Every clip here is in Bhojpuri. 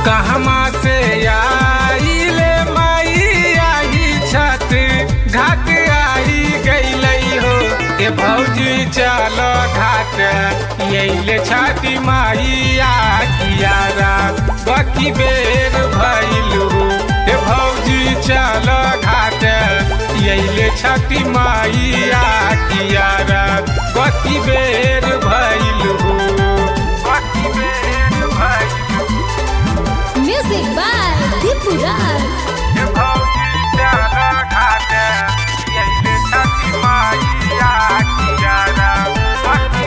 कहमा से आइले माई आई छत घाट आई गईलई हो ए भौजी चल घाट यैले छठी माई आ कियारा बकी बेर भइलू ए भौजी चल घाट यैले छठी माई आ कियारा बकी बेर भइलू बकी बेर भइलू Music by Deepu Raj. ए भौजी चल घाट यैले छठी माई आ कियारा बकी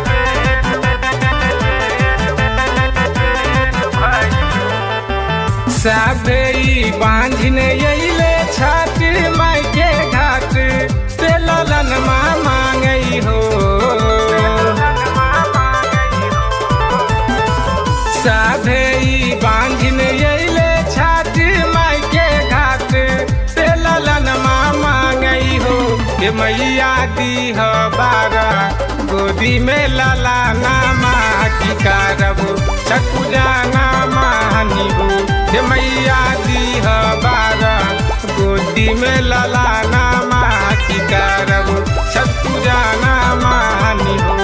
साबेई बांझन यैले छठ माई के घाट तेलन माँ मांगई हो साधेई बांझन यैले छठ माई के घाट तेलन माँ मांगई हो ये मैया दी हो बारा गोदी में लाला नामा की कारब छकुजा नामा हनी हो हे मैया दी हो बारा गोदी में लाला नामा की कारब छकुजा नामा हनी हो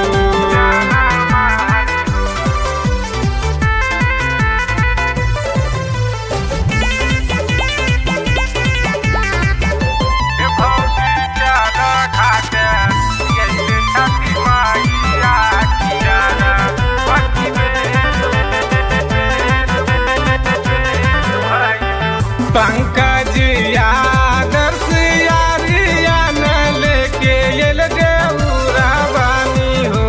पंकज आदर्श यारियान लेके एल देउरा बानी हो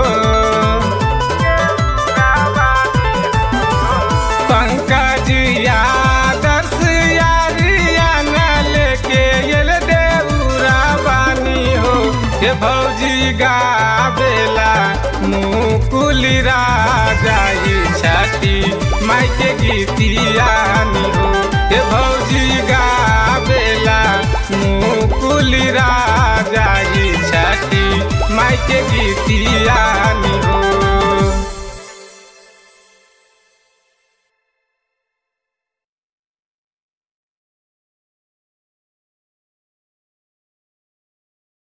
पंकज आदर्श यारियान लेके एल देउरा बानी हो हे भौजी गावेला मुकुली राजाई छाती माई के गीतियानी हो हे भौजी गावेला मुकुली राजाई छाती माई के गीतियानी हो